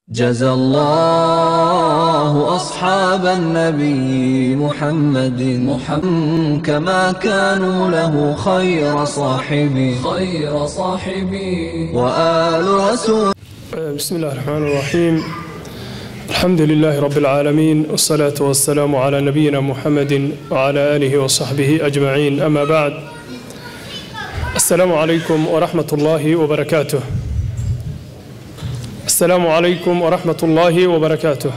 جزى الله أصحاب النبي محمد محمد كما كانوا له خير صاحبي خير صاحبي وآل رسول بسم الله الرحمن الرحيم الحمد لله رب العالمين والصلاة والسلام على نبينا محمد وعلى آله وصحبه أجمعين أما بعد السلام عليكم ورحمة الله وبركاته السلام عليكم ورحمة الله وبركاته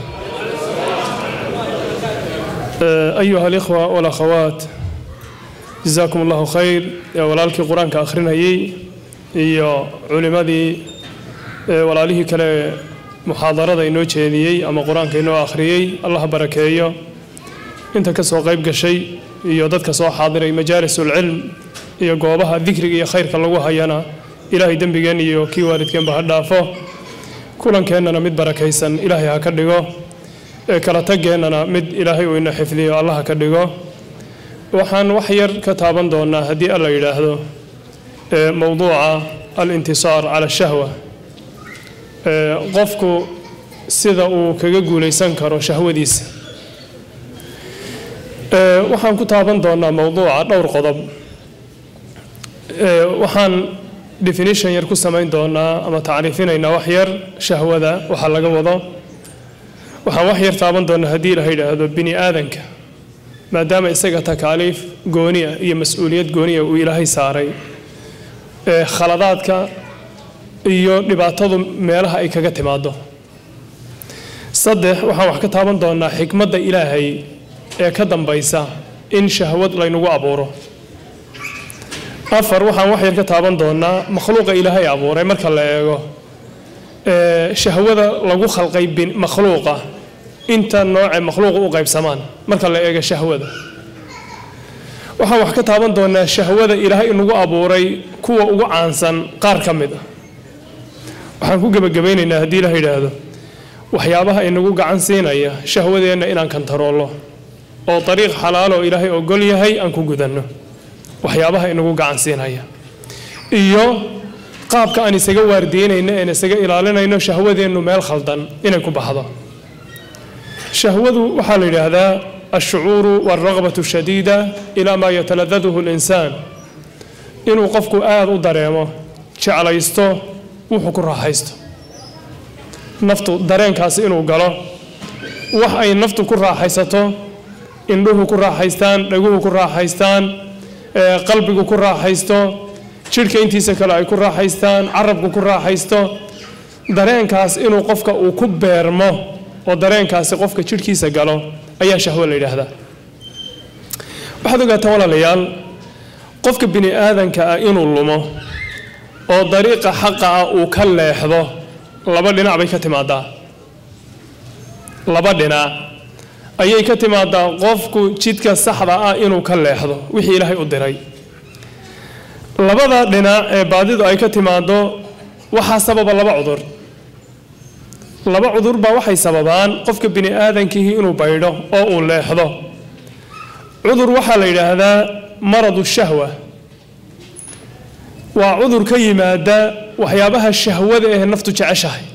أيها الإخوة والأخوات جزاكم الله خير يا ولالكي قرآن كآخرين هي يا علماء walaalihii kale muxaadarada inoo jeediyey ama qur-aanka inoo akhriyey allah barakeeyo inta ka soo qayb gashay iyo dadka soo xaadiray majaalisulcilm iyo goobaha dikriga iyo khayrka lagu hayana ilaahay dembigeen iyo kii waalidkeenba ha dhaafo kulankeenana mid barakaysan ilaahay ha ka dhigo ee kala tageennana mid ilaahay uu ina xifdiyo allah ha ka dhigo waxaan wax yar ka taaban doonaa haddii alla yidhaahdo mowduuca alintisaar cala shahwa qofku sida uu kaga guulaysan karo shahwadiisa waxaan ku taaban doonaa mowduuca dhowr qodob waxaan definition yar ku samayn doonaa ama tacriifinaynaa wax yar shahwada waxaa laga wado waxaan wax yar taaban doonaa haddii la yidhaahdo bini aadanka maadaama isaga takaaliif gooniya iyo mas-uuliyad gooniya uu ilaahay saaray khaladaadka iyo dhibaatadu meelaha ay kaga timaado saddex waxaan wax ka taaban doonaa xikmadda ilaahay ee ka dambaysa in shahwad laynagu abuuro afar waxaan wax yar ka taaban doonaa makhluuqa ilaahay abuuray marka la eego shahwada lagu khalqay makhluuqa inta noocee makhluuqa u qaybsamaan marka la eego shahwada waxaan wax ka taaban doonaa shahwada ilaahay inagu abuuray kuwa ugu caansan qaar ka mid ah waxaan ku gebagabaynaynaa haddii la yidhaahdo waxyaabaha inagu gacan siinaya shahwadeenna inaan kantaroollo oo dariiq xalaalo ilaahay ogol yahay aan ku gudanno waxyaabaha inagu gacan siinaya iyo qaabka aan isaga waardiinayno een isaga ilaalinayno shahwadeennu meel khaldan inay ku baxdo shahwadu waxaa la yidhaahdaa alshucuuru waalraqbatu shadiida ilaa maa yataladaduhu linsaan inuu qofku aada u dareemo jeclaysto wuxuu ku raaxaysto naftu dareenkaasi inuu galo wax ay naftu ku raaxaysato indhuhu ku raaxaystaan dhaguhu ku raaxaystaan qalbigu ku raaxaysto jidhka intiisa kale ay ku raaxaystaan carabku ku raaxaysto dareenkaas inuu qofka uu ku beermo oo dareenkaasi qofka jidhkiisa galo ayaa shahwo la yidhaahdaa waxaad ogaataa walaalayaal qofka bini aadanka ah inuu lumo oo dariiqa xaqa ah uu ka leexdo laba dhinac bay ka timaadaa laba dhinac ayay ka timaadaa qofku jidka saxda ah inuu ka leexdo wixii ilaahay u diray labada dhinac ee baadidu ay ka timaado waxaa sababa laba cudur laba cudur baa waxay sababaan qofka bini aadankihii inuu baydho oo uu leexdo cudur waxaa la yidhaahdaa maradu shahwa waa cudur ka yimaada waxyaabaha shahwada ee naftu jeceshahay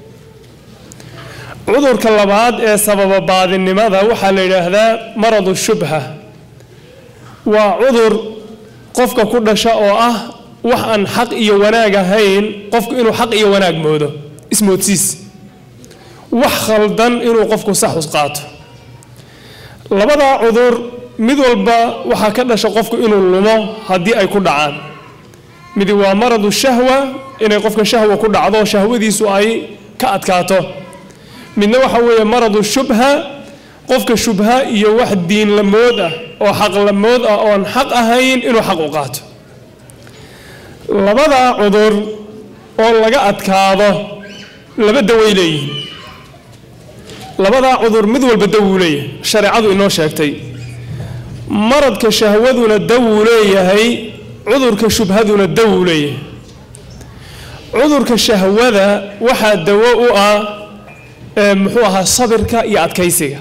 cudurka labaad ee sababa baadinimada waxaa la yidhaahdaa maradu shubha waa cudur qofka ku dhasha oo ah wax aan xaq iyo wanaag ahayn qofku inuu xaq iyo wanaag moodo ismoodsiis wax khaldan inuu qofku saxus qaato labadaa cudur mid walba waxaa ka dhasha qofku inuu lumo haddii ay ku dhacaan midi waa maradu shahwa inay qofka shahwa ku dhacdo shahwadiisu ay ka adkaato midna waxa weeye maradu shubha qofka shubha iyo wax diin lamood ah oo xaq lamood ah oon xaq ahayn inuu xaq u qaato labadaa cudur oo laga adkaado laba daway leeyihiin labadaa cudur mid walba dawuu leeyahay shareecadu inoo sheegtay maradka shahwaduna dawuu leeyahay cudurka shubhaduna dawuu leeyahay cudurka shahwada waxaa dawo u ah muxuu ahaa sabirka iyo adkaysiga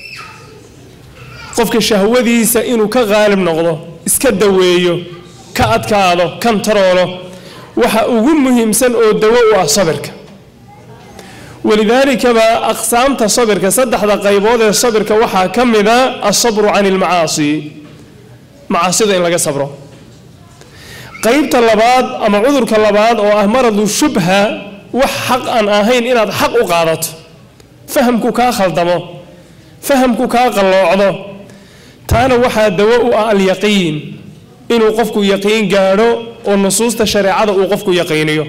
qofka shahwadiisa inuu ka qaalib noqdo iska daweeyo ka adkaado kantaroolo waxa ugu muhiimsan oo dawo u ah sabirka walidaalikaba aqsaamta sabirka saddexda qaybood ee sabirka waxaa ka mida alsabru can ilmacaasi macaasida in laga sabro qaybta labaad ama cudurka labaad oo ah maradu shubha wax xaq aan ahayn inaad xaq u qaadato fahamku kaa khaldamo fahamku kaa qalloocdo taana waxaa dawo u ah alyaqiin inuu qofku yaqiin gaadho oo nusuusta shareecada uu qofku yaqiiniyo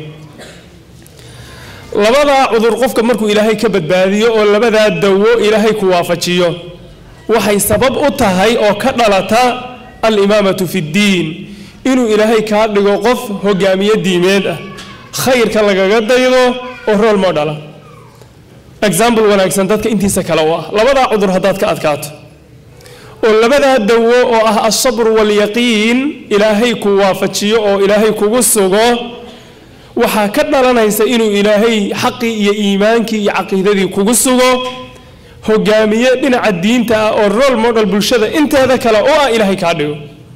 labadaa cudur qofka markuu ilaahay ka badbaadiyo oo labadaa dawo ilaahay ku waafajiyo waxay sabab u tahay oo ka dhalata alimaamatu fi ddiin inuu ilaahay kaa dhigo qof hogaamiye diimeed ah khayrka lagaga daydo oo rool modhala example wanaagsan dadka intiisa kale u ah labadaa cudur haddaad ka adkaato oo labadaa dawo oo ah alsabr waalyaqiin ilaahay ku waafajiyo oo ilaahay kugu sugo waxaa ka dhalanaysa inuu ilaahay xaqii iyo iimaankii iyo caqiidadii kugu sugo hogaamiye dhinaca diinta ah oo role model bulshada inteeda kale oo ah ilaahay kaa dhigo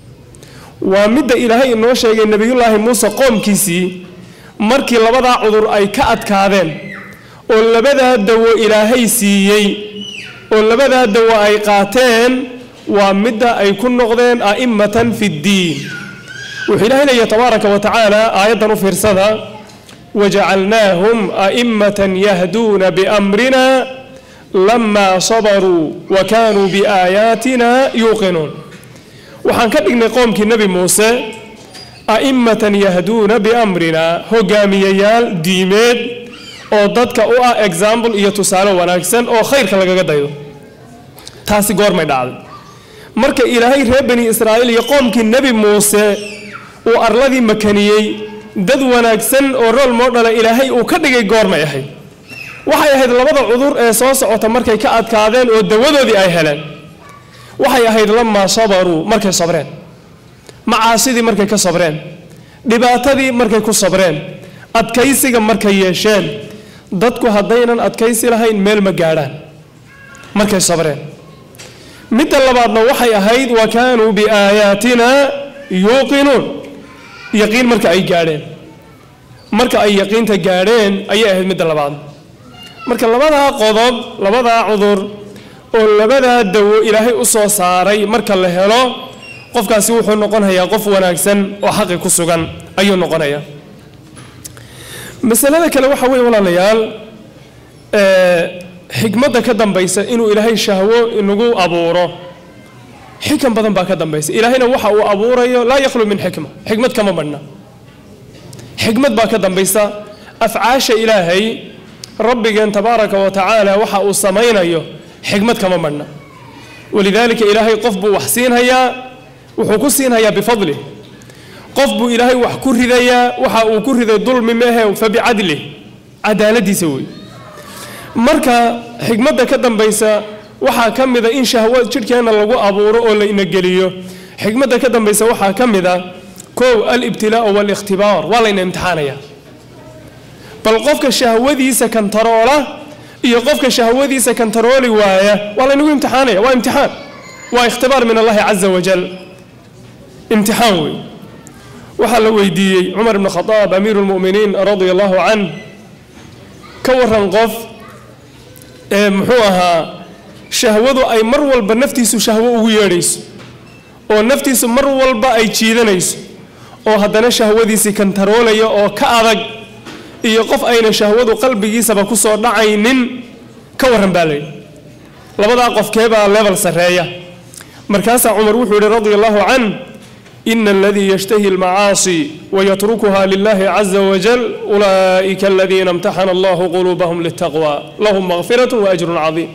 waa midda ilaahay inoo sheegay nebiyullaahi muuse qoomkiisii markii labadaa cudur ay ka adkaadeen oo labadaa dawo ilaahay siiyey oo labadaa dawo ay qaateen waa midda ay ku noqdeen a'immatan fi ddiin wuxuu ilaahay leeyahy tabaaraka wa tacaala aayaddan u fiirsada wajacalnaahum a'immatan yahduuna biamrina lamaa sabaruu wa kaanuu biaayaatina yuuqinuun waxaan ka dhignay qoomkii nebi muuse a'immatan yahduuna biamrina hogaamiyayaal diimeed oo dadka u ah example iyo tusaale wanaagsan oo khayrka lagaga daydo taasi goormay dhacday marka ilaahay reer bani israa'iil iyo qoomkii nebi muuse uu arladii makaniyey dad wanaagsan oo rool moodhala ilaahay uu ka dhigay goormay ahayd waxay ahayd labada cudur ee soo socota markay ka adkaadeen oo dawadoodii ay heleen waxay ahayd lamaa sabaruu markay sabreen macaasidii markay ka sabreen dhibaatadii markay ku sabreen adkaysiga markay yeesheen dadku haddaynan adkaysi lahayn meel ma gaadhaan markay sabreen midda labaadna waxay ahayd wa kaanuu biaayaatina yuuqinuun yaqiin marka ay gaadheen marka ay yaqiinta gaadheen ayay ahayd midda labaad marka labadaa qodob labadaa cudur oo labadaa dawo ilaahay u soo saaray marka la helo qofkaasi wuxuu noqonayaa qof wanaagsan oo xaqi ku sugan ayuu noqonayaa masalada kale waxa weeye walaalayaal xikmadda ka dambaysa inuu ilaahay shahwo inagu abuuro xikan badan baa ka dambaysa ilaahayna waxa uu abuurayo laa yakhlu min xikma xikmad kama badhna xikmad baa ka dambaysa afcaasha ilaahay rabbigeen tabaaraka wa tacaala waxa uu samaynayo xikmad kama badhna walidaalika ilaahay qof buu wax siinhayaa wuxuu ku siinhayaa bifadlih qof buu ilaahay wax ku ridayaa waxa uu ku riday dulmi mehe fa bicadlih cadaaladiisa wey marka xikmadda ka dambaysa waxaa ka mida in shahwo jidhkeenna lagu abuuro oo la inageliyo xikmadda ka dambaysa waxaa ka mid a kow alibtilaau waalikhtibaar waa layna imtixaanaya bal qofka shahwadiisa kantaroola iyo qofka shahwadiisa kantarooli waaya waa laynagu imtixaanaya waa imtixaan waa ikhtibaar min allahi caza wajal imtixaan wey waxaa la weydiiyey cumar ibn khadaab amiiru lmu'miniin radia allahu canh ka waran qof ee muxuu ahaa shahwadu ay mar walba naftiisu shahwo ugu yeedhayso oo naftiisu mar walba ay jiidanayso oo haddana shahwadiisii kantaroolaya oo ka adag iyo qof ayna shahwadu qalbigiisaba ku soo dhacaynin ka warran baa layidhi labadaa qofkeebaa level sarreeya markaasaa cumar wuxuu yidhi radia allahu canh ina aladii yashtahi almacaasi wayatrukuha lilahi caza wajal ulaa'ika aladiina imtaxana allahu quluubahum litaqwa lahum makfiratun waajrun cadiim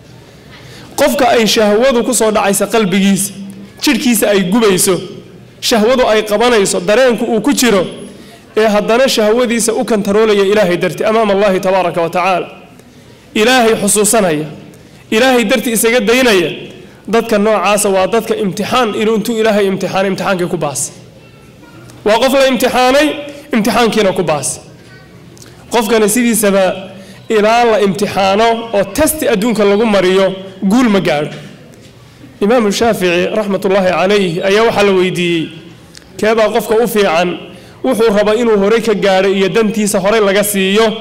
qofka ay shahwadu ku soo dhacaysa qalbigiisa jidhkiisa ay gubayso shahwadu ay qabanayso dareenku uu ku jiro ee haddana shahwadiisa u kantaroolaya ilaahay darti amaama allahi tabaaraka wa tacaala ilaahay xusuusanaya ilaahay darti isaga daynaya dadka noocaasa waa dadka imtixaan inuu intuu ilaahay imtixaanay imtixaankii ku baas waa qof la imtixaanay imtixaankiina ku baas qofkana sidiisaba ilaa la imtixaano oo testi adduunka lagu mariyo guul ma gaadho imaamu shaafici raxmat ullaahi calayh ayaa waxaa la weydiiyey keebaa qofka u fiican wuxuu raba inuu horey ka gaadho iyo dantiisa horey laga siiyo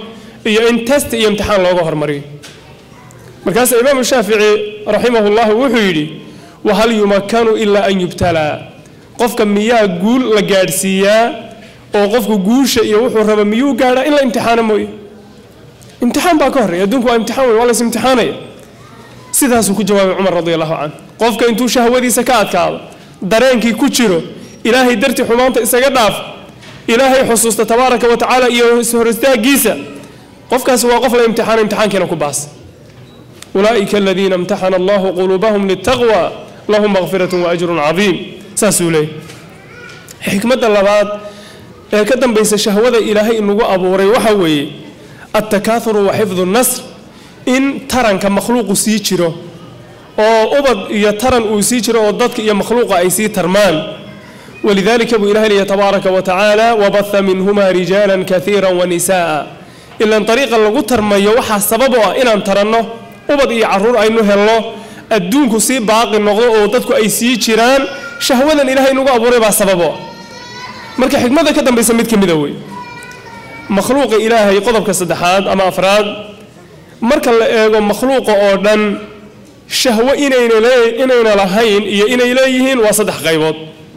iyo in test iyo imtixaan looga hormariyo markaasa imaamu shaafici raximahu llahu wuxuu yidhi wahal yumakanu ilaa an yubtalaa qofka miyaa guul la gaadhsiiyaa oo qofku guusha iyo wuxuu raba miyuu gaadhaa in la imtixaano mooye imtixaan baa ka horreeya adduunku waa imtixaan wey waa la is imtixaanaya sidaasuu ku jawaabay cumar radi allahu canhu qofka intuu shahwadiisa ka adkaado dareenkii ku jiro ilaahay dartii xumaanta isaga dhaaf ilaahay xusuusta tabaaraka wa tacaala iyo hor istaagiisa qofkaasi waa qof la imtixaano imtixaankiina ku baas ulaa'ika aladiina imtaxana allahu quluubahum litaqwa lahum makfiratun waajrun cadiim saasuu leeyahy xikmadda labaad ee ka dambaysa shahwada ilaahay inagu abuuray waxa weeye altakaathuru wa xifdu nasr in taranka makhluuqu sii jiro oo ubad iyo taran uu sii jiro oo dadka iyo makhluuqa ay sii tarmaan walidalika buu ilahay leeyahy tabaaraka wa tacaala wabatha minhuma rijaala kaiira wanisa'a ilan ariiqa lagu tarmayo waxaa sabab u ah inaan taranno ubad iyo caruur aynu helno adduunku sii baaqi noqdo oo dadku ay sii jiraan shahwadan ilahay inagu abuuray baa sabab u ah marka xikmada ka dambaysa mid ka mida wey makhluuqa ilaahay qodobka saddexaad ama afraad marka la eego makhluuqa oo dhan shahwo inayna lahayn iyo inay leeyihiin waa saddex qaybood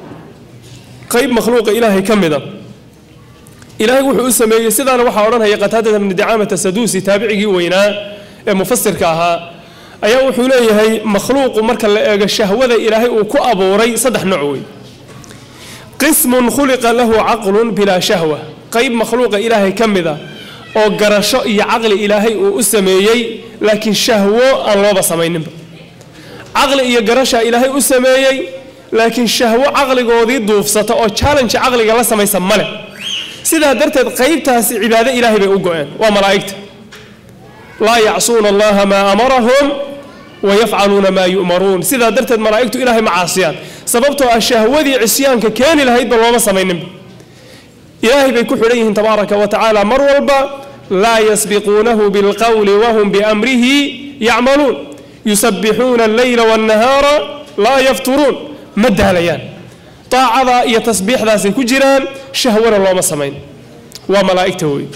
qayb makhluuqa ilaahay ka mida ilaahay wuxuu u sameeyey sidaana waxaa odhanaya qataadata bni dicaamata saduusi taabicigii weynaa ee mufasirka ahaa ayaa wuxuu leeyahay makhluuqu marka la eego shahwada ilaahay uu ku abuuray saddex nooc wey qismun khuliqa lahu caqlun bilaa shahwa qayb makhluuqa ilaahay ka mida oo garasho iyo caqli ilaahay uu u sameeyey laakiin shahwo aan looba samayninba caqli iyo garashaa ilaahay u sameeyey laakiin shahwo caqligoodii duufsata oo challenge caqliga la samaysa male sidaa darteed qaybtaasi cibaado ilaahay bay u go-een waa malaa'igta laa yacsuuna allaha maa amarahum wayafcaluuna maa yu'maruun sidaa darteed malaa'igtu ilaahay ma caasiyaan sababtoo ah shahwadii cisyaanka keeni lahaydba looma samayninba ilaahay bay ku xidhan yihiin tabaaraka wa tacaala mar walba laa yasbiquunahu bilqowli wahum biamrihi yacmaluun yusabbixuuna alleyla waannahaara laa yafturuun ma daalayaan daacadaa iyo tasbiixdaasay ku jiraan shahwana looma samayn waa malaa'igta wey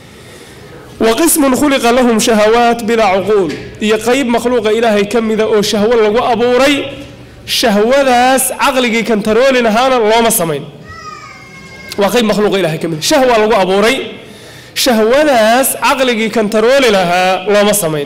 wa qismun khuliqa lahum shahawaat bilaa cuquul iyo qayb makhluuqa ilaahay ka mida oo shahwo lagu abuuray shahwadaas caqligii kantarooli lahaana looma samayn waa qayb makhluuqa ilahay ka mida shahwa lagu abuuray shahwadaas caqligii kantarooli lahaa looma samayn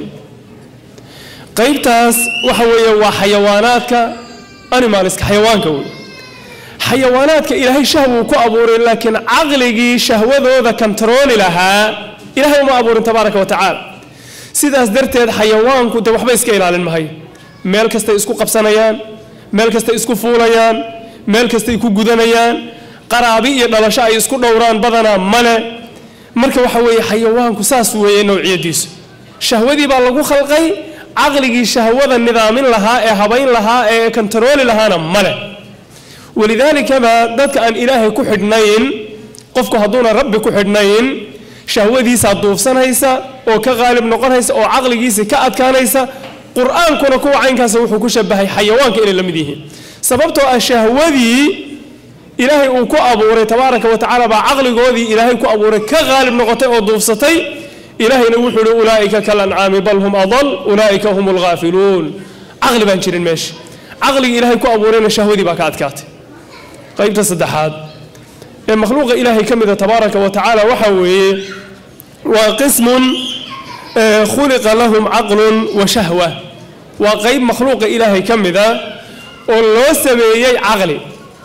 qaybtaas waxa weeye waa xayawaanaadka animalska xayawaanka wey xayawaanaadka ilaahay shahwuu ku abuuray laakiin caqligii shahwadooda kantarooli lahaa ilahay uma abuurin tabaaraka wa tacaala sidaas darteed xayawaanku de waxba iska ilaalin mahayo meel kastay isku qabsanayaan meel kastay isku fuulayaan meel kastay ku gudanayaan qaraabi iyo dhalasho ay isku dhowraan badanaa male marka waxa weeye xayawaanku saas weeye nowciyadiisu shahwadii baa lagu khalqay caqligii shahwada nidaamin lahaa ee habayn lahaa ee kantarooli lahaana male walidaalikaba dadka aan ilaahay ku xidhnayn qofku hadduuna rabbi ku xidhnayn shahwadiisaa duufsanaysa oo ka qaalib noqonaysa oo caqligiisa ka adkaanaysa qur-aankuna kuwa caynkaasa wuxuu ku shabahay xayawaanka inay la mid yihiin sababtoo ah shahwadii ilaahay uu ku abuuray tabaaraka wa tacaala baa caqligoodii ilaahay ku abuuray ka qaalib noqotay oo duufsatay ilaahayna wuxuu uhi ulaa'ika kalancaami bal hum adal ulaa'ika hum alghaafiluun caqli baan jirin meesha caqligii ilaahay ku abuurayna shahwadii baa ka adkaatay qaybta saddexaad ee makhluuqa ilaahay ka mida tabaaraka wa tacaala waxa weeye waa qismun khuliqa lahum caqlun wa shahwa waa qayb makhluuqa ilaahay ka mida oo loo sameeyey caqli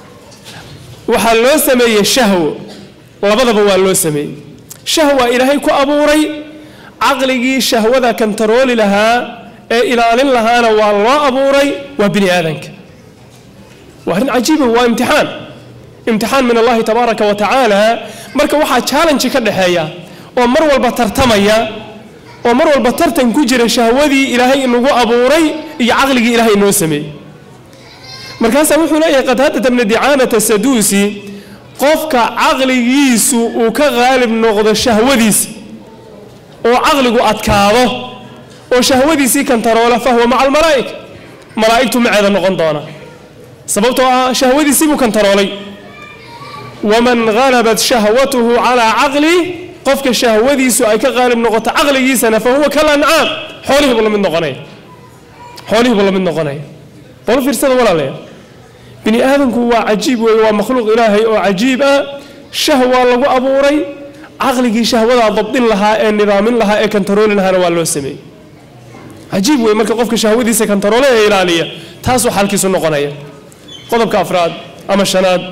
waxaa loo sameeyey shahwo labadaba waa loo sameeyey shahwa ilaahay ku abuuray caqligii shahwada kantarooli lahaa ee ilaalin lahaana waa loo abuuray waa bini aadanka waa arrin cajiiba waa imtixaan imtixaan min allahi tabaaraka wa tacaala marka waxaa challenge ka dhexeeya oo mar walba tartamaya oo mar walba tartan ku jira shahwadii ilaahay inagu abuuray iyo caqligii ilaahay inoo sameeyey markaasaa wuxuu leeyahay qataadata bni dicaamata saduusi qofka caqligiisu uu ka qaalib noqdo shahwadiisa oo caqligu adkaado oo shahwadiisii kantaroola fahuwa maca almalaa'ika malaa'igtu maceeda noqon doona sababtoo ah shahwadiisii buu kantaroolay waman halabat shahwatuhu calaa caqlih qofka shahwadiisu ay ka qaalib noqoto caqligiisana fa huwa kal ancaam xoolihii buu la mid noqonaya xoolihii buu la mid noqonaya bal fiirsada walaalayaal bini aadamku waa cajiib weeye waa makhluuq ilaahay oo cajiib ah shahwa lagu abuuray caqligii shahwadaa dabdin lahaa ee nidaamin lahaa ee kantarooli lahaana waa loo sameeyey cajiib weeye marka qofka shahwadiisa kantaroole ee ilaaliya taasuu xalkiisu noqonaya qodobka afraad ama shanaad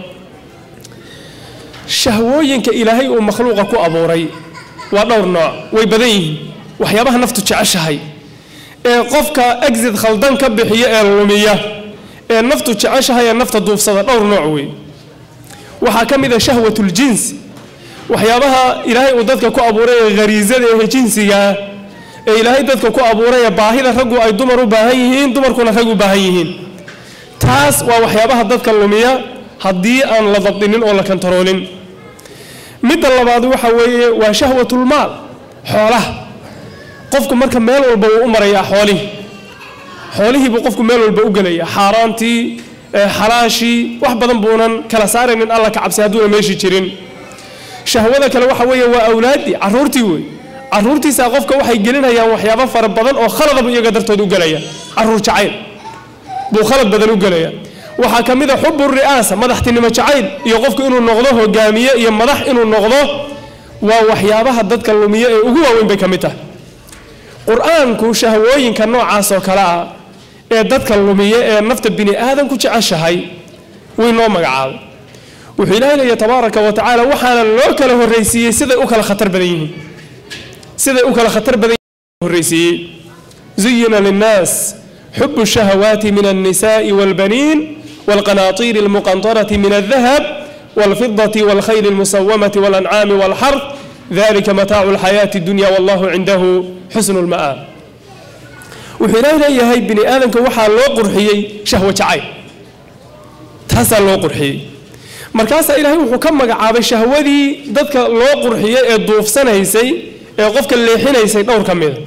shahwooyinka ilaahay uu makhluuqa ku abuuray waa dhowr nooc way badan yihiin waxyaabaha naftu jeceshahay ee qofka exit khaldan ka bixiya ee lumiya ee naftu jeceshahay ee nafta duufsada dhowr nooc wey waxaa ka mid a shahwatuljins waxyaabaha ilaahay uu dadka ku abuuray ee khariisada ee jinsigaa ee ilaahay dadka ku abuuray ee baahida raggu ay dumar u baahan yihiin dumarkuna rag u baahan yihiin taas waa waxyaabaha dadka lumiya haddii aan la dabdinin oo la kantaroolin midda labaad waxa weeye waa shahwatulmaal xoolaha qofku marka meel walba wuu u marayaa xoolihii xoolihii buu qofku meel walba u gelaya xaaraantii xalaashii wax badan buunan kala saaraynin alla ka cabsi hadduuna meeshii jirin shahwada kale waxa weeye waa awlaaddii caruurtii wey caruurtiisaa qofka waxay gelinayaan waxyaabo fara badan oo khaladabu iyaga dartood u gelaya caruur jacayl buu khalad badan u gelaya waxaa ka mid a xubu ri'aasa madaxtinimo jacayl iyo qofku inuu noqdo hogaamiye iyo madax inuu noqdo waa waxyaabaha dadka lumiye ee ugu waaweyn bay ka mid tahay qur-aanku shahwooyinka noocaas oo kale ah ee dadka lumiye ee nafta bini aadamku jeceshahay way noo magacaabay wuxuu ilaahay leeya tabaaraka wa tacaala waxaana loo kala horraysiiyey siday u kala khatar badan yihiin siday u kala khatar badan yihiin horraysiiyey zuyina linnaas xubu shahawaati min alnisaai walbaniin والقناطير المقنطرة من الذهب والفضة والخيل المسومة والأنعام والحرث ذلك متاع الحياة الدنيا والله عنده حسن المآب وحين إليه بني آدم كوحا لو قرحيي شهوة عين تاسا لو قرحيي markaasaa ilaahay wuxuu ka magacaabay shahwadii dadka loo qurxiyey ee duufsanaysay ee qofka leexinaysay dhowr ka mida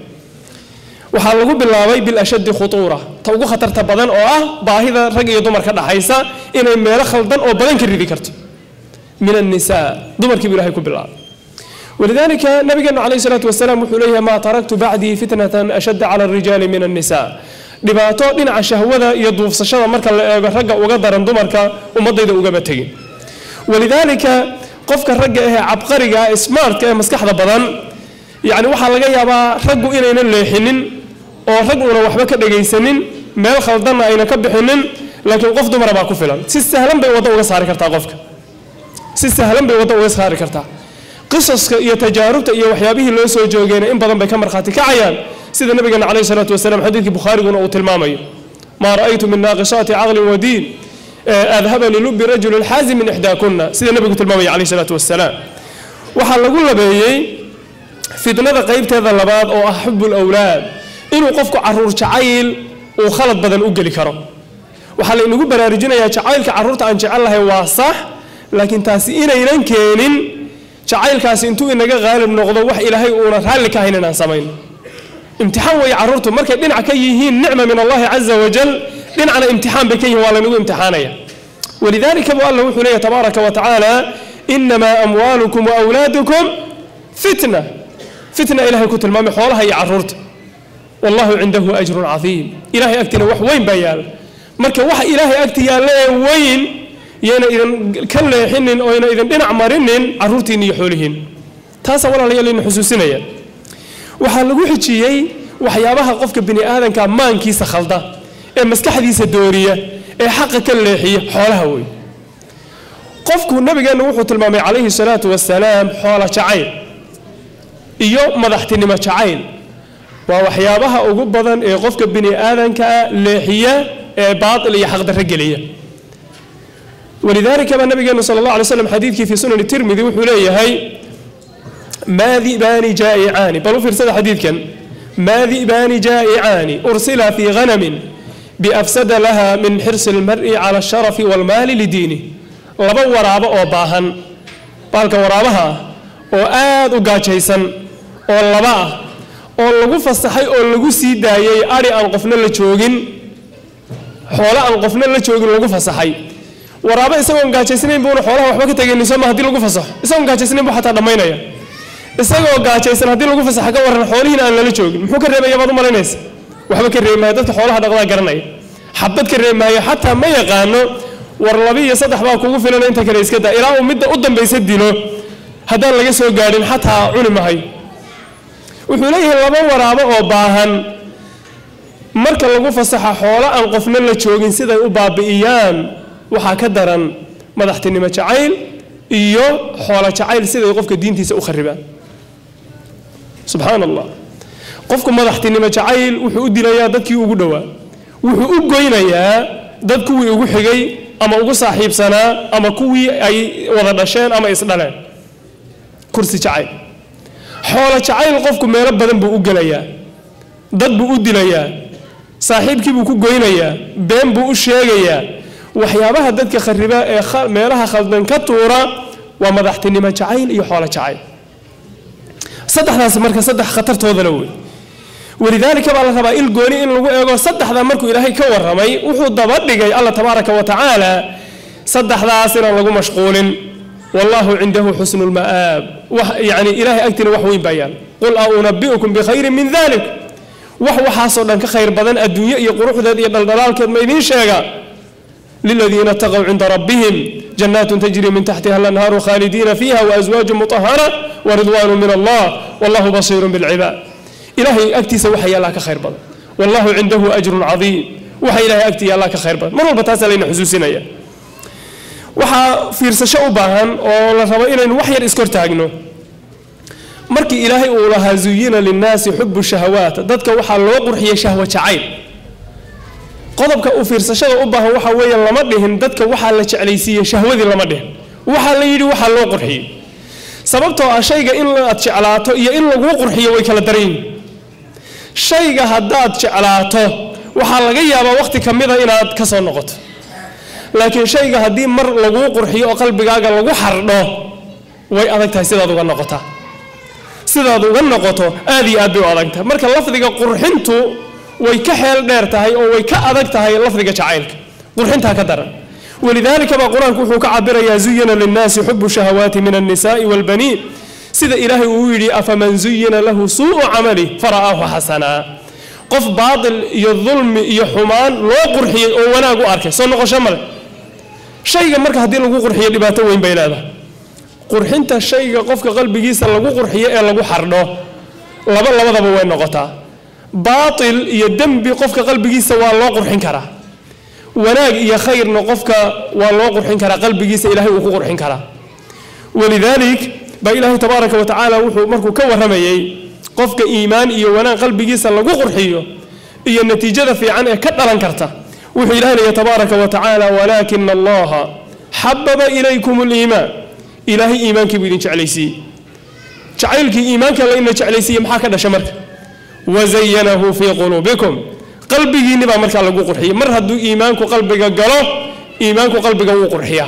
waxaa lagu bilaabay bilashaddi khutuura ta ugu khatarta badan oo ah baahida rag iyo dumar ka dhaxaysa inay meelo khaldan oo badan ka ridi karto min annisaa dumarkii buu ilahay ku bilaabay walidaalika nabigeenu calayhi salaatu wasalaam wuxuu leeyahay maa taraktu bacdii fitnatan ashadda cala alrijaali min annisaa dhibaato dhinaca shahwada iyo duufsashada marka la eego ragga uga daran dumarka ummadayda ugama tegin walidaalika qofka ragga ahee cabqariga smartka ee maskaxda badan yacni waxaa laga yaabaa raggu inaynan leexinin oo rag una waxba ka dhagaysanin meel khaldanna ayna ka bixinin laakiin qof dumara baa ku filan si sahlan bay waddo uga saari kartaa qofka si sahlan bay waddo uga saari kartaa qisaska iyo tajaarubta iyo waxyaabihii loo soo joogeyna in badan bay ka markhaati kacayaan sida nabigeena calayhi salaatu wasalaam xadiidkii bukhaariguna uu tilmaamayo maa ra'aytu min naaqisaati caqlin wa diin adhaba lilubi rajuli lxaazim min ixdaakuna sida nabigu tilmaamaya calayhi salaatu wasalaam waxaa lagu labeeyey fitnada qaybteeda labaad oo ah xubul awlaad inuu qofku caruur jacayl uu khalad badan u geli karo waxaa laynagu baraarujinayaa jacaylka caruurta aan jecel lahay waa sax laakiin taasi inaynan keenin jacaylkaasi intuu inaga qaalib noqdo wax ilaahay uuna raalli ka hayn inaan samayn imtixaan weeye caruurtu markay dhinac ka yihiin nicma min allahi caza wajal dhinacna imtixaan bay ka yihiin waa laynagu imtixaanaya walidaalika bu allah wuxuu leeyahy tabaaraka wa tacaala inamaa amwaalukum waawlaadukum fitna fitna ilahay ku tilmaamay xoolaha iyo caruurta wallahu cindahu ajrun cadiim ilahay agtiina wax weyn baa yaala marka waxa ilaahay agti yaalla ee weyn yayna idin ka leexinin oo yna idin dhinac marinin caruurtiinna iyo xoolihiin taasaa walaalayaal ina xusuusinaya waxaa lagu xijiyey waxyaabaha qofka bini aadanka maankiisa khalda ee maskaxdiisa dooriya ee xaqa ka leexiya xoolaha wey qofku nabigeenna wuxuu tilmaamay calayhi salaatu wasalaam xoola jacayl iyo madaxtinimo jacayl waa waxyaabaha ugu badan ee qofka bini aadanka leexiya ee baatil iyo xaqdarro geliya walidaalika baa nabigeenu sala allah alay slam xadiidkii fii sunani tirmidi wuxuu leeyahay maa di'baani jaa'icaani bal u fiirsada xadiidkan maa di'baani jaa'icaani ursila fiighanamin biafsada laha min xirsi almar'i cala asharafi waalmaali lidiinih laba waraabo oo baahan baalka waraabaha ah oo aad u gaajaysan oo laba ah oo lagu fasaxay oo lagu sii daayey adhi aan qofna la joogin xoolo aan qofna la joogin lagu fasaxay waraabo isagoon gaajaysnayn buuna xoolaha waxba ka tegaynin sooma haddii lagu fasaxo isagoon gaajaysnayn buu xataa dhammaynaya isagoo gaajaysan haddii lagu fasaxa ka waran xoolihiina aan lala joogin muxuu ka reebaya baad u malaynaysa waxba ka reebi maayo dadka xoolaha dhaqdaa garanaya xabad ka reebi maayo xataa ma yaqaano war laba iyo saddex baa kugu filan inta kale iska daa ilaa uu midda u dambaysa dilo haddaan laga soo gaadhin xataa cuni mahayo wuxuu leeyahay laba waraabo oo baahan marka lagu fasaxa xoolo aan qofna la joogin siday u baabi'iyaan waxaa ka daran madaxtinimo jacayl iyo xoolo jacayl siday qofka diintiisa u kharibaan subxaan allah qofku madaxtinimo jacayl wuxuu u dilayaa dadkii ugu dhowaa wuxuu u goynayaa dad kuwii ugu xigay ama ugu saaxiibsanaa ama kuwii ay wada dhasheen ama isdhaleen kursi jacayl xoolo jacayl qofku meelo badan buu u gelayaa dad buu u dilayaa saaxiibkii buu ku goynayaa been buu u sheegayaa waxyaabaha dadka khariba ee meelaha khaldan ka tuura waa madaxtinimo jacayl iyo xoolo jacayl saddexdaas marka saddex khatartoodana wey walidaalika baa la rabaa il gooni in lagu eego saddexdaa markuu ilaahay ka warramay wuxuu daba dhigay alla tabaaraka wa tacaala saddexdaas inaan lagu mashquulin wallahu cindahu xusnu lma'aab yani ilahay agtiina wax weyn baa yaal qul a unabi'ukum bikhayrin min dalik wax waxaasoo dhan ka khayr badan adduunye iyo quruxdeed iyo dhaldhalaalkeed ma idiin sheega للذين اتقوا عند ربهم جنات تجري من تحتها الأنهار خالدين فيها وأزواج مطهرة ورضوان من الله والله بصير بالعباد إلهي أكتي سوحي الله كخير بض والله عنده أجر عظيم وحي إلهي أكتي الله كخير بض مرة بتاسا لنا حسوسنا يا وحا فيرسشة أباهن ولا ربا إلى وحي الإسكور تاجنو markii ilaahay uu lahaa zuyina linnaasi xubu shahawaat dadka waxaa loo qurxiyay shahwa jacayl qodobka uu fiirsashada u baahan waxa weeye lama dhihin dadka waxaa la jeclaysiiyey shahwadii lama dhihin waxaa la yidhi waxaa loo qurxiyey sababtoo ah shayga in aad jeclaato iyo in laguu qurxiyo way kala daran yihin shayga haddaad jeclaato waxaa laga yaabaa wakhti ka mida inaad ka soo noqoto laakiin shayga haddii mar laguu qurxiyo oo qalbigaaga lagu xardho way adag tahay sidaad uga noqotaa sidaad uga noqoto aad iyo aad bay u adag tahay marka lafdiga qurxintu way ka xeel dheer tahay oo way ka adag tahay lafdiga jacaylka qurxintaa ka daran walidaalika baa qur-aanku wuxuu ka cabirayaa zuyina linnaasi xubu shahawaati min annisaai waalbaniin sida ilaahay uu yidhi afaman zuyina lahu suu'u camali fara'aahu xasanaa qof baatil iyo dulmi iyo xumaan loo qurxiyey oo wanaag u arkay soo noqosho male shayga marka haddii lagu qurxiyo dhibaato weyn bay leedahay qurxinta shayga qofka qalbigiisa lagu qurxiyo ee lagu xardho laba labadaba way noqotaa baatil iyo dembi qofka qalbigiisa waa loo qurxin karaa wanaag iyo khayrna qofka waa loo qurxin karaa qalbigiisa ilahay uu ku qurxin karaa walidaalik baa ilaahay tabaaraka wa tacaala wuxuu markuu ka warramayey qofka iimaan iyo wanaag qalbigiisa lagu qurxiyo iyo natiijada fiican ee ka dhalan karta wuxuu ilahay leeyahy tabaaraka wa tacaala walaakina allaha xababa ilaykum liimaan ilaahay iimaankii buu idin jeclaysiiyey jacaylkii iimaanka la ina jeclaysiiyey maxaa ka dhasha marka wazayanahu fii quluubikum qalbigiinni baa markaa lagu qurxiyey mar hadduu iimaanku qalbiga galo iimaanku qalbiga wuu qurxiyaa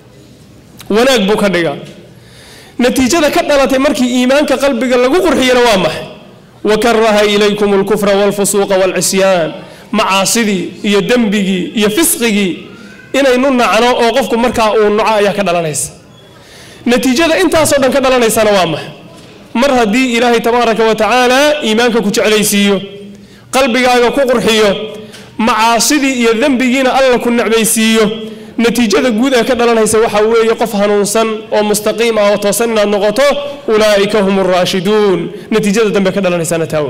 wanaag buu ka dhigaa natiijada ka dhalatay markii iimaanka qalbiga lagu qurxiyana waa maxay wakaraha ilaykum alkufra walfusuuqa walcisyaan macaasidii iyo dembigii iyo fisqigii inaynu nacno oo qofku markaa uu naco ayaa ka dhalanaysa natiijada intaasoo dhan ka dhalanaysana waa maxay mar haddii ilaahay tabaaraka wa tacaala iimaanka ku jeclaysiiyo qalbigaaga ku qurxiyo macaasidii iyo dembigiina alla ku necbaysiiyo natiijada guud ee ka dhalanaysa waxaa weeye qof hanuunsan oo mustaqiim ah oo toosan inaad noqoto ulaa'ika hum raashiduun natiijada dambe ka dhalanaysana taawe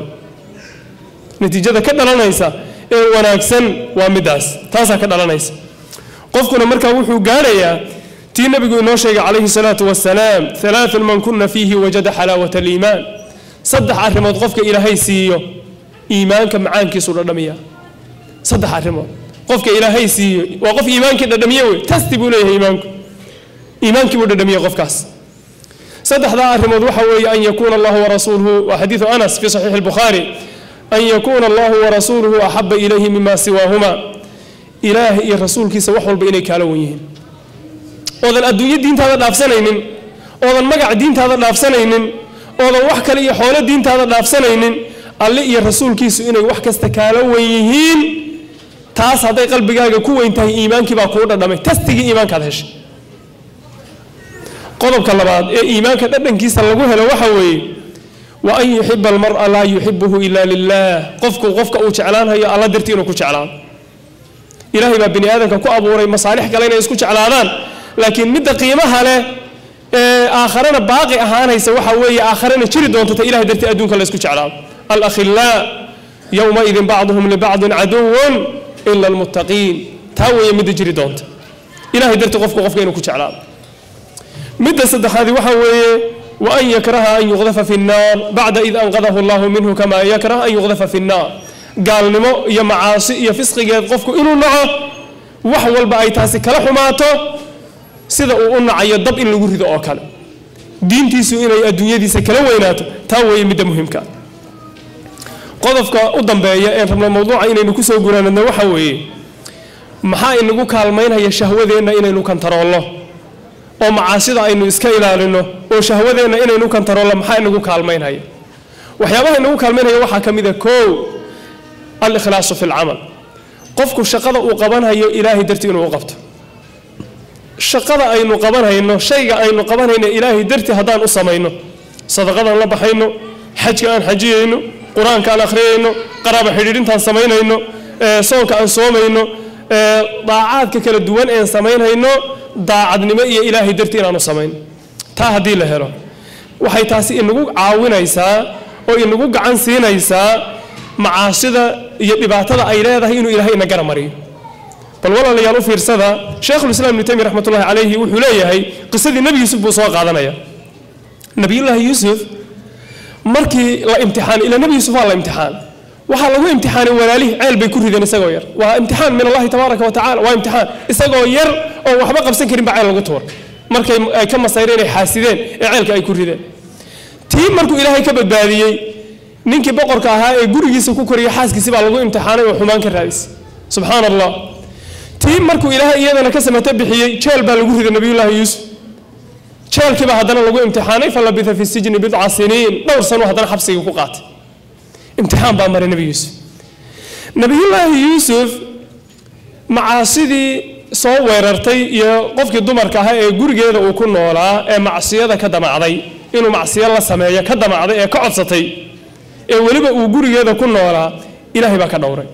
natiijada ka dhalanaysa ee wanaagsan waa midaas taasaa ka dhalanaysa qofkuna markaa wuxuu gaarayaa tii nabigu inoo sheegay calayhi salaatu wasalaam alaaun man kuna fiihi wajada xalaawata aliimaan saddex arrimood qofka ilaahay siiyo iimaanka macaankiisu dhadhamiya saddex arrimood qofka ilaahay siiyo waa qof iimaankii dhadhamiye wey tasti buu leeyahay iimaanku iimaankii buu dhadhamiye qofkaas saddexdaa arrimood waxa weeye an yakuuna allahu warasuuluhu waa xadiidu anas fi saxiixi albukhaari an yakuuna allahu warasuuluhu axaba ilayhi mima siwaahuma ilaah iyo rasuulkiisa wax walba inay kaala wan yihiin oodan adduunyo diintaada dhaafsanaynin oodan magac diintaada dhaafsanaynin oodan wax kale iyo xoolo diintaada dhaafsanaynin alle iyo rasuulkiisu inay wax kasta kaala wan yihiin taas hadday qalbigaaga ku weyn tahay iimaankii baa kuu dhadhamay tastigii iimaankaad heshay qodobka labaad ee iimaanka dhadhankiisa lagu helo waxa weeye wa an yuxiba almara laa yuxibuhu ila lilah qofku qofka uu jeclaanhayo alla dartii inuu ku jeclaado ilaahay baa bini aadamka ku abuuray masaalix kale inay isku jeclaadaan laakiin midda qiimaha leh ee aakharana baaqi ahaanaysa waxa weeye aakharana jiri doonta ta ilahay dartii adduunka la isku jeclaado alakhilaa yowmaidin bacduhum libacdin caduwun ila almuttaqiin taa weeye midda jiri doonta ilahay dartii qofku qofka inuu ku jeclaado midda saddexaadi waxa weeye wa an yakraha an yuqdafa fi nnaar bacda id anqadahu allahu minhu kama yakrah an yuqdafa fi nnaar gaalnimo iyo macaasi iyo fisqigeed qofku inuu naco wax walba ay taasi kala xumaato sida uu u nacayo dab in lagu rido oo kale diintiisu inay adduunyadiisa kala weynaato taa weeye midda muhimka qodobka u dambeeya ee rabno mawduuca inaynu kusoo guraanadno waxa weeye maxaa inagu kaalmaynaya shahwadeenna inaynu kantaroolno oo macaasida aynu iska ilaalino oo shahwadeenna inaynu kantaroolno maxaa inagu kaalmaynhaya waxyaabaha inagu kaalmaynhaya waxaa ka mid a koow alikhlaasu fi lcamal qofku shaqada uu qabanhayo ilaahay dartii inuu u qabto shaqada aynu qabanhayno shayga aynu qabanhayno ilaahay dartii haddaan u samayno sadaqadaan la baxayno xajka aan xajiyayno qur-aanka aan akhriyayno qaraaba xidhiidhintaan samaynayno soonka aan soomayno daacaadka kala duwan een samaynhayno daacadnimo iyo ilaahay dartii inaanu samayno taa haddii la helo waxay taasi inagu caawinaysaa oo inagu gacan siinaysaa macaasida iyo dhibaatada ay leedahay inuu ilaahay ina gara mariyo bal walaalayaal u fiirsada sheekhulislaam ibnu taymiya raxmatullahi calayhi wuxuu leeyahay qisadii nebi yuusuf buu soo qaadanaya nebiyullaahi yuusuf markii la imtixaan ila nebi yuusuf waa la imtixaan waxaa lagu imtixaanay walaalihii ceel bay ku rideen isagoo yar waa imtixaan min allahi tabaaraka wa tacala waa imtixaan isagoo yar oo waxba qabsan karin baa ceel lagu tuur markay ay ka masayreen ay xaasideen ee ceelka ay ku rideen tii markuu ilaahay ka badbaadiyey ninkii boqorka ahaa ee gurigiisa ku koriyay xaaskiisi baa lagu imtixaanay oo xumaan ka raadisay subxaan allah tii markuu ilaahay iyadana ka samato bixiyey jeel baa lagu riday nabiyullaahi yuusuf jeelkiibaa haddana lagu imtixaanay falabitha fi sijni bidca siniin dhowr sano haddana xabsigii ku qaatay imtixaan baa maray nebi yuusuf nebiyullaahi yuusuf macaasidii soo weerartay iyo qofkii dumarka ahaa ee gurigeeda uu ku noolaa ee macsiyada ka damacday inuu macsiyo la sameeyo ka damacday ee ka codsatay ee weliba uu gurigeeda ku noolaa ilaahay baa ka dhowray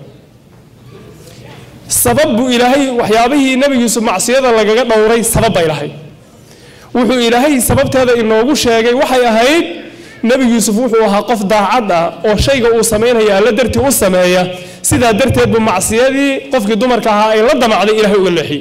sabab buu ilaahay waxyaabihii nebi yuusuf macsiyada lagaga dhowray sabab bay lahayd wuxuu ilaahay sababteeda inoogu sheegay waxay ahayd nebi yuusuf wuxuu ahaa qof daacad ah oo shayga uu samaynaya alla dartii u sameeya sidaa darteed buu macsiyadii qofkii dumarka ahaa ay la damacday ilahay uga leexiyey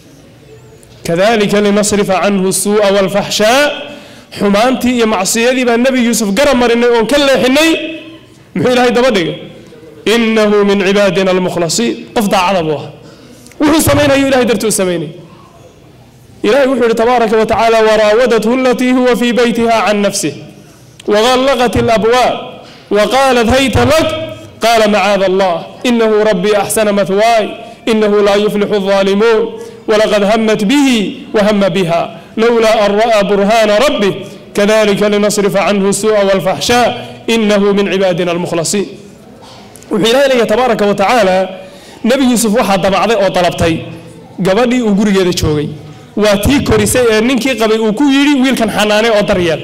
kadalika linasrifa canhu suu'a walfaxshaa xumaantii iyo macsiyadii baa nebi yuusuf garab marinay oon ka leexinay muxuu ilaahay daba dhigay inahu min cibaadina almukhlasiin qof daacada buu ahaa wuxuu samaynayo ilahay dartii u samaynay ilahay wuxuu yihi tabaaraka wa tacaala waraawadathu alatii huwa fii beytiha can nafsih وغلقت الأبواب وقالت هيت لك قال معاذ الله إنه ربي أحسن مثواي إنه لا يفلح الظالمون ولقد همت به وهم بها لولا أن رأى برهان ربه كذلك لنصرف عنه السوء والفحشاء إنه من عبادنا المخلصين وحين إليه تبارك وتعالى نبي يوسف واحد دمعضي أو طلبتي قبلي وقري هذا شوقي واتي كوريسي ننكي قبل وكويري ويل كان حناني أو دريال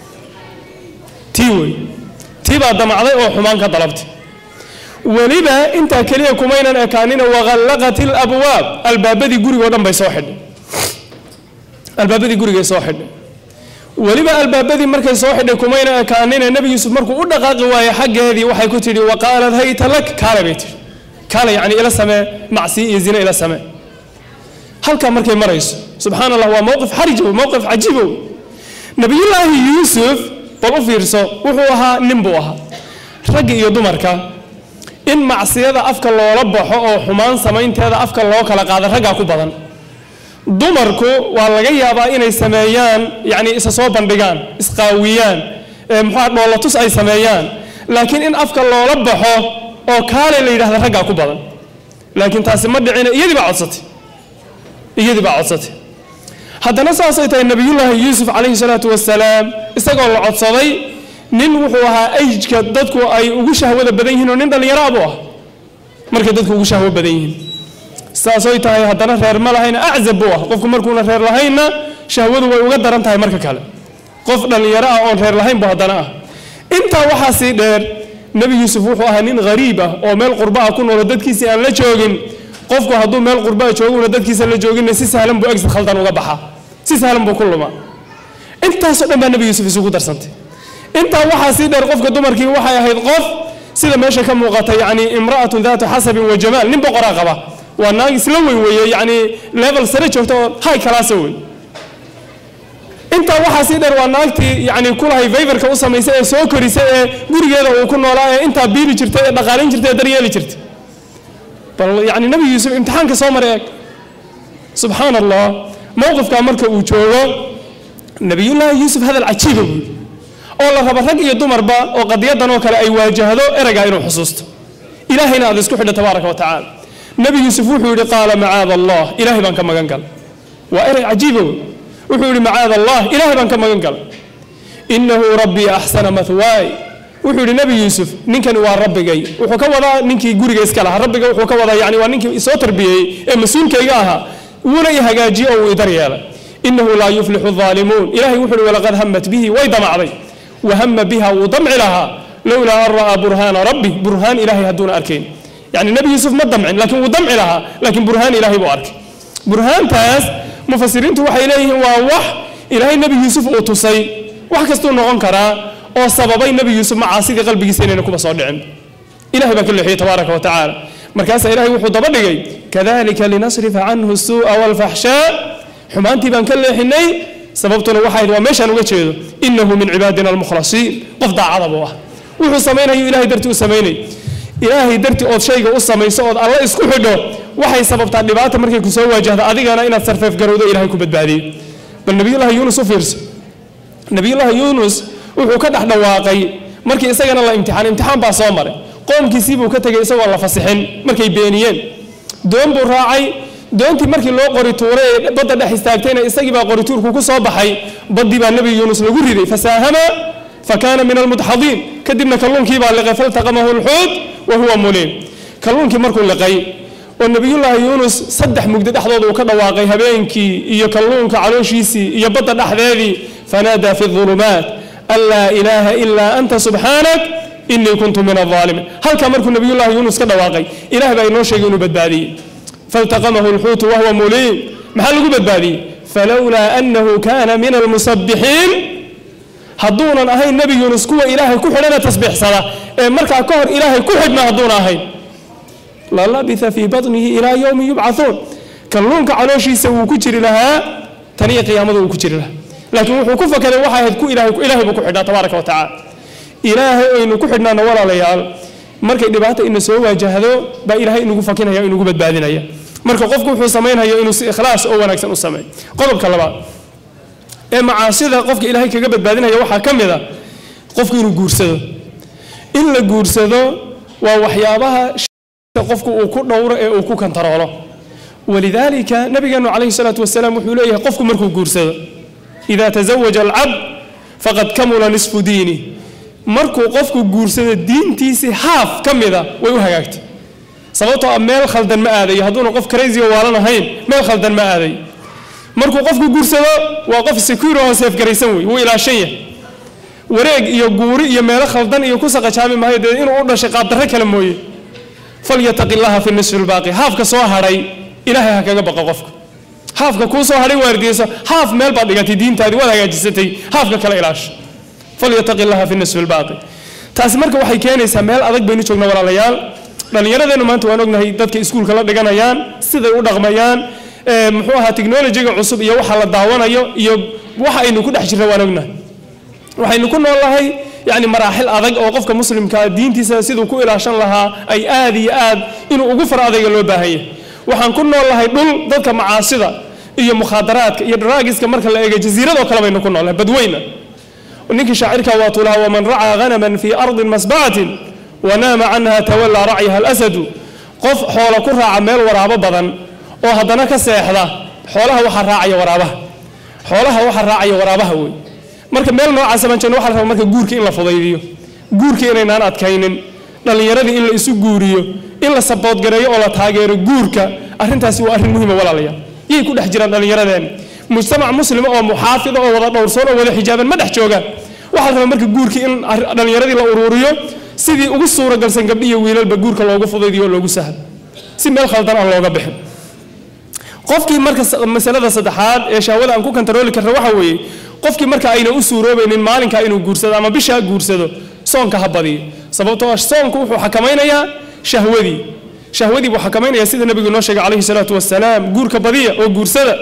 tii wey tii baa damacday oo xumaan ka dalabtay weliba intaa keliya kumaynan ekaanina waqallaqat ilabwaab albaabadii gurigoo dhan bay soo xidhay albaabadii gurigay soo xidhay weliba albaabadii markay soo xidhay kumaynan ekaanina nebi yuusuf markuu u dhaqaaqi waaye xaggeedii waxay ku tidhi waqaalad hayta lak kaale bay tidhi kaale yacni ila samee macsiyo iyo zine ila samee halkaa markay marayso subxaan allah waa mowqif xarijow mowqif cajiibow nabiyullaahi yuusuf bal u fiirso wuxuu ahaa nin buu ahaa ragga iyo dumarka in macsiyada afka loola baxo oo xumaan samaynteeda afka loo kala qaado raggaa ku badan dumarku waa laga yaabaa inay sameeyaan yacni isa soo bandhigaan isqaawiyaan muxua dhoolatus ay sameeyaan laakiin in afka loola baxo oo kaale la yidhahda raggaa ku badan laakiin taasi ma dhicina iyadii baa codsatay iyadii baa codsatay haddana saasay tahay nabiyullaahi yuusuf calayhi salaatu wasalaam isagoo la codsaday nin wuxuu ahaa ayjka dadku ay ugu shahwada badan yihiin oo nin dhallinyaro buu ah markay dadku ugu shahwo badan yihiin saasoy tahay haddana reer ma lahayna aczab buu ah qofku markuuna reer lahaynna shahwadu way uga daran tahay marka kale qof dhallinyaro ah oon reer lahayn bu haddana ah intaa waxaa sii dheer nebi yuusuf wuxuu ahaa nin hariib ah oo meel qurba ah ku noolo dadkiisii aan la joogin qofku hadduu meel qurba ah jooguna dadkiisa la jooginna si sahlan buu exit khaldan uga baxaa si sahlan buu ku lumaa intaasoo dhan baa nebi yuusuf isugu darsantay intaa waxaa sii dheer qofka dumarkii waxay ahayd qof sida meesha ka muuqata yacni imra'atun daatu xasabin wa jamaal nin boqoraa qaba waa naag isla weyn weeye yacni level sare joogta oo high classa wey intaa waxaa sii dheer waa naagtii yacni kulahay fayfarka u samaysay ee soo korisay ee gurigeeda uu ku noolaa ee intaa biili jirtay ee dhaqaalin jirtay ee daryeeli jirtay bal yacni nebi yuusuf imtixaanka soo maray eeg subxaan allah mowqifkaa marka uu joogo nebiyullaahi yuusuf hadal cajiiba buu yidhi oo la rabo rag iyo dumarba oo qadiyadan oo kale ay waajahdo ereygaa inuu xusuusto ilaahayna aad isku xidho tabaaraka wa tacaala nebi yuusuf wuxuu yidhi qaala macaada allah ilaahay baan ka magan galay waa erey cajiiba wey wuxuu yidhi macaada allah ilaahay baan ka magan galay inahu rabbii axsana mathwaay wuxuu yidhi nebi yuusuf ninkani waa rabbigay wuxuu ka wadaa ninkii guriga iska lahaa rabbiga wuxuu ka wadaa yani waa ninkii soo tarbiyeeyey ee mas-uulkayga ahaa wuuna i hagaajiye oo uu idar yeelay inahu laa yuflixu aalimuun ilahay wuxuu yidhi walaqad hamat bihi way damacday wahama biha wuu damci lahaa lowlaa an ra'aa burhaana rabbi burhaan ilahay hadduuna arkayn yani nebi yuusuf ma damcin laakiin wuu damci lahaa laakiin burhaan ilahay buu arkay burhaantaas mufasiriintu waxay leeyihiin waa wax ilaahay nebi yuusuf uu tusay wax kastuu noqon karaa oo sababay nebi yuusuf macaasidii qalbigiisa inayna kuba soo dhicin ilahay baa ka leexiyey tabaaraka wa tacaala markaasaa ilahay wuxuu daba dhigay kadalika linasrifa canhu suu'a walfaxshaa xumaantii baan ka leexinay sababtuna waxay waa meeshaan uga jeedo inahu min cibaadina almukhlasiin qof daacada buu ah wuxuu samaynayo ilahay dartii u samaynay ilaahay dartii ood shayga u samayso ood alla isku xidho waxay sababtaa dhibaata markay ku soo waajahdo adigana inaad sarfeef garowdo ilahay ku badbaadiyo bal nabiyullaahi yuunus u fiirso nabiyullaahi yuunus wuxuu ka dhex dhawaaqay markii isagana la imtixaan imtixaan baa soo maray qoomkiisii buu ka tegey isagoo la fasixin markay beeniyeen doon buu raacay doontii markii loo qori tuuray ee badda dhex istaagtayna isagii baa qorituurku ku soo baxay baddii baa nebi yuunus lagu riday fasaahama fakaana min almudxadiin kadibna kalluunkii baa liqay faltaqamahu lxuut wa huwa muliim kalluunkii markuu liqay oo nebiyullaahi yuunus saddex mugdi dhexdooda uu ka dhawaaqay habeenkii iyo kalluunka calooshiisii iyo badda dhexdeedii fanaadaa fi ulumaat an laa ilaaha ilaa anta subxaanak inii kuntu min alaalimiin halkaa markuu nebiyullaahi yuunus ka dhawaaqay ilaah baa inoo sheegay inuu badbaadiyey faltaqamahu lxuutu wahuwa muliim maxaa lagu badbaadiyey falowlaa annahu kaana min almusabbixiin hadduunan ahayn nebi yuunus kuwa ilaahay ku xidhana tasbiixsada ee markaa ka hor ilaahay ku xidhna hadduuna ahayn lalabitha fii batnihi ilaa yowmi yubcathuun kalluunka calooshiisa wuu ku jiri lahaa taniyo qiyaamada wuu ku jiri lahaa laakiin wuxuu ku fakaday waxay ahayd ku ilahay ilaahay buu ku xidhnaa tabaaraka wa tacaala ilaahay aynu ku xidhnaana walaalayaal markay dhibaata ina soo waajahdo baa ilaahay inugu fakinaya o inugu badbaadinaya marka qofku wuxuu samaynhayo inuu si ikhlaas oo wanaagsan u sameeyo qodobka labaad ee macaasida qofka ilaahay kaga badbaadinaya waxaa ka mid a qofku inuu guursado in la guursado waa waxyaabaha qofku uu ku dhowro ee uu ku kantaroolo walidaalika nabigeenu calayhi salaatu wasalaam wuxuu leeyahay qofku markuu guursado ida tazawaja alcabd faqad kamula nisfu diini markuu qofku guursado diintiisii haaf ka mida way u hagaagtay sababtoo ah meel khaldan ma aadayo hadduuna qof craziga waalan ahayn meel khaldan ma aadayo markuu qofku guursado waa qof secure oo seefgaraysan wey wuu ilaashan yahay wareeg iyo guuri iyo meelo khaldan iyo ku saqajaami maayo dee inuu u dhashay qaabdarro kale mooye falyataqi llaha fi nisfi lbaaqi haafka soo hadhay ilaahay ha kaga baqo qofka haafka kuu soo hadhay waardiyeyso haaf meel baad dhigatay diintaadii waad hagaajisatay haafka kale ilaasho falyataqi llaha fi nisfi lbaaqi taasi marka waxay keenaysaa meel adag baynu joogna walaalayaal dhallinyaradeennu maanta waan ognahay dadka iskuulka la dhiganayaan siday u dhaqmayaan muxuu ahaa technolojiga cusub iyo waxa la daawanayo iyo waxa aynu ku dhex jirna waan ognahay waxaynu ku noolnahay yani maraaxil adag oo qofka muslimkaa diintiisa siduu ku ilaashan lahaa ay aad iyo aad inuu ugu far adayga loo baahan yahay waxaan ku noolnahay dhul dadka macaasida iyo mukhaadaraadka iyo daraagiska marka la eego jasiiradoo kale baynu ku noolnahay badweyna ninkii shaacirka waatuu lahaa waman racaa hanaman fii ardin masbacatin wanaama canha tawallaa racyaha alasadu qof xoola ku raaca meel waraabo badan oo haddana ka seexda xoolaha waxaa raacaya waraabaha xoolaha waxaa raacaya waraabaha wey marka meel noocaasa baan jeegno waxa la rabaa marka guurka in la fudaydiyo guurka inaynaan adkaynin dhallinyaradii in la isu guuriyo in la saboodgareeyo oo la taageero guurka arrintaasi waa arrin muhiima walaalayaal yay ku dhex jiraan dhallinyaradeen mujtamac muslima oo muxaafida oo wada dhowrsoon oo wada xijaaban ma dhex joogaan waxaa la rabaa marka guurkii in dhallinyaradii la uruuriyo sidii ugu suuragalsan gabdhi iyo wiilalba guurka loogu fudaydiyo oo loogu sahlo si meel khaldan aan looga bixin qofkii marka masalada saddexaad ee shahwada aan ku kantarooli karna waxa weeye qofkii marka ayna u suuroobaynin maalinkaa inuu guursado ama bishaa guursado soonka ha badiyo sababtoo ah soonku wuxuu xakamaynayaa shahwadii shahwadii buu xakamaynayaa sida nabigu inoo sheegay calayhi salaatu wasalaam guurka badiya oo guursada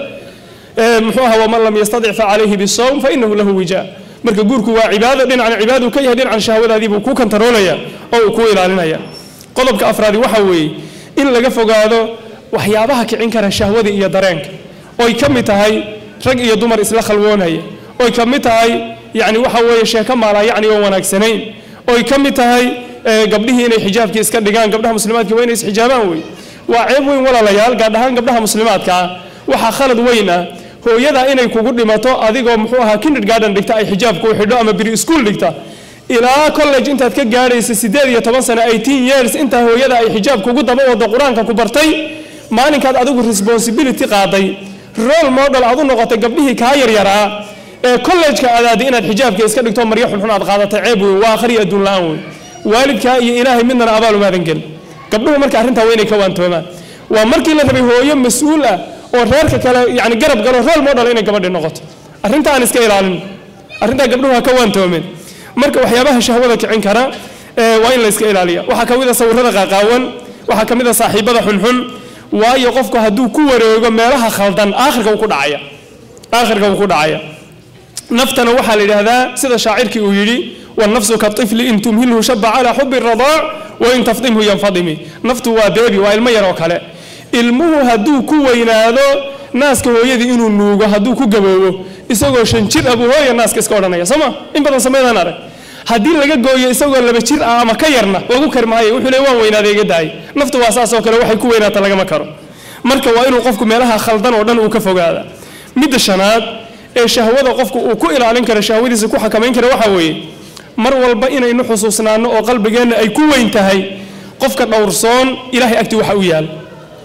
muxuu ahaa waman lam yastadic fa calayhi bisawm fa inahu lahu wijaa marka guurku waa cibaado dhinacna cibaaduu ka yahay dhinacan shahwadaadii buu ku kantaroolaya oo uu ku ilaalinaya qodobka afraadi waxa weeye in laga fogaado waxyaabaha kicin kara shahwada iyo dareenka oy ka mid tahay rag iyo dumar isla khalwoonaya oy ka mid tahay yani waxa weeye sheeko maalaa yacni oo wanaagsanayn oy ka mid tahay gabdhihii inay xijaabkii iska dhigaan gabdhaha muslimaadka waa inay isxijaabaan wey waa ceeb weyn walaalayaal gaar ahaan gabdhaha muslimaadka ah waxaa khalad weyn ah hooyada inay kugu dhimato adigoo muxuu ahaa kindergarden dhigta ay xijaabku u xidho ama biri school dhigta ilaa college intaad ka gaadhaysa siddeed iyo toban sano eighteen years intaa hooyada ay xijaab kugu daba wado qur-aanka ku bartay maalinkaad adigu responsibility qaaday role model aad u noqotay gabdhihii kaa yaryaraa ee college-ka adaadi inaad xijaabka iska dhigto maryo xunxun aad qaadatay ceeb weyn waa akhriya adduun la-aan weyn waalidkaa iyo ilaahay midnana abaal umaadan gelin gabdhuhu marka arrintaa waa inay ka waantoomaan waa markii la rabay hooyo mas-uul ah oo reerka kale yani garab galo role model inay gabadhi noqoto arrinta aan iska ilaalin arrintaa gabdhuhu ha ka waantoomeen marka waxyaabaha shahwada kicin kara waa in la iska ilaaliya waxaa ka mid a sawirada qaaqaawan waxaa ka mid a saaxiibada xunxun waayo qofku hadduu ku wareego meelaha khaldan aakhirka uu ku dhacaya aakhirka uu ku dhacaya naftana waxaa la yidhaahdaa sida shaacirkii uu yidhi والنفس كالطفل إن تمهله شب على حب الرضاع وإن تفضمه ينفضم نفط وبيبي والمير وكلا ilmuhu hadduu ku weynaado naaska hooyadii inuu nuugo hadduu ku gaboobo isagoo shan jir abuu hooya naaska iska odhanaya sooma in badan sameydaan arag haddii laga gooyo isagoo laba jir ah ama ka yarna lagu kari maayo wuxuu le waan weynaaday iga daayay naftu waa saas oo kale waxay ku weynaata lagama karo marka waa inuu qofku meelaha khaldan oo dhan uu ka fogaada midda shanaad ee shahwada qofku uu ku ilaalin karo shahwadiisa ku xakamayn kara waxaa weeye mar walba inaynu xusuusnaano oo qalbigeenna ay ku weyn tahay qofka dhowrsoon ilaahay agti waxa u yaal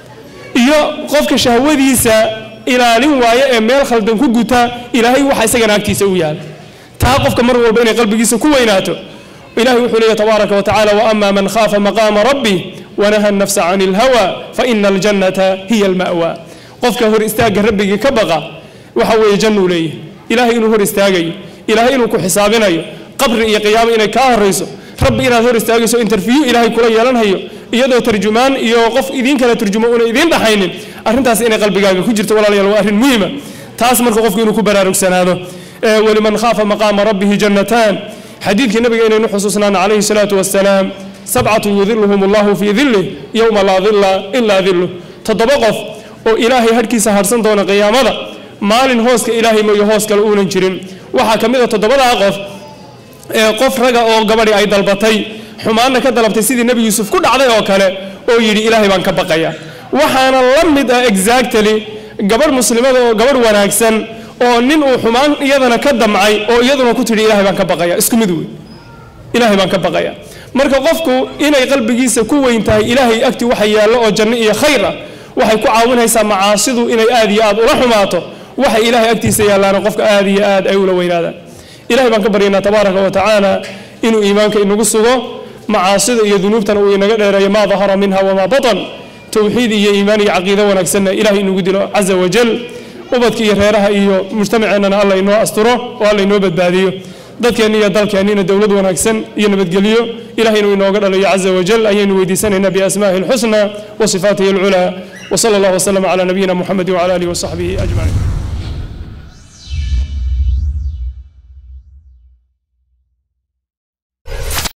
iyo qofka shahwadiisa ilaalin waayo ee meel khaldan ku guta ilaahay waxa isagana agtiisa u yaal taa qofka mar walba inay qalbigiisa ku weynaato ilahay wuxuu leeyahy tabaaraka wa tacala waama man khaafa maqaama rabbi wanaha nafsa can ilhawa faina aljannata hiya alma'wa qofka hor istaagga rabbigii ka baqa waxa weeye jannuu leeyahay ilaahay inuu hor istaagayo ilaahay inuu ku xisaabinayo qabri iyo qiyaamo inay kaa horayso rabbi inaad hor istaagayso interview ilaahay kula yeelanhayo iyadoo tarjumaan iyo qof idiin kala turjumo una idiin dhaxaynin arrintaas inay qalbigaaga ku jirto walaalayaal waa arrin muhiima taas marka qofku inuu ku baraarugsanaado waliman khaafa maqaama rabbihi jannataan xadiidkii nabiga inaynu xusuusnaana calayhi salaatu wasalaam sabcatu yudiluhum allahu fii dilih yowma laa dilla ilaa diluh toddoba qof oo ilaahay hadhkiisa harsan doona qiyaamada maalin hooska ilaahay mooyo hoos kale uunan jirin waxaa ka mid a toddobadaa qof ee qof raga oo gabadhi ay dalbatay xumaanna ka dalabtay sidii nebi yuusuf ku dhacday oo kale oo yidhi ilaahay baan ka baqaya waxaana la mid ah exactly gabadh muslimada oo gabadh wanaagsan oo nin uu xumaan iyadana ka damcay oo iyaduna ku tidhi ilaahay baan ka baqaya isku mid wey ilaahay baan ka baqaya marka qofku inay qalbigiisa ku weyn tahay ilaahay agti waxa yaallo oo janno iyo khayr ah waxay ku caawinaysaa macaasidu inay aad iyo aad ula xumaato waxa ilaahay agtiisa yaallaana qofka aad iyo aad ay ula weynaadaan ilahay baan ka baryaynaa tabaaraka wa tacaala inuu iimaanka inagu sugo macaasida iyo dunuubtana uu inaga dheereeyo maa dahara minha wamaa batan towxiid iyo iimaan iyo caqiido wanaagsanna ilahay inagu dilo caza wajal ubadka iyo reeraha iyo mujtamaceennana alla inoo asturo oo alla inoo badbaadiyo dadkeenna iyo dalkeennina dowlad wanaagsan iyo nabadgelyo ilahay inuu inooga dhalayo caza wajal ayaynu weydiisanaynaa biasmaahi alxusna wa sifaatihi alculaa وصلى الله وسلم على نبينا محمد وعلى اله وصحبه اجمعين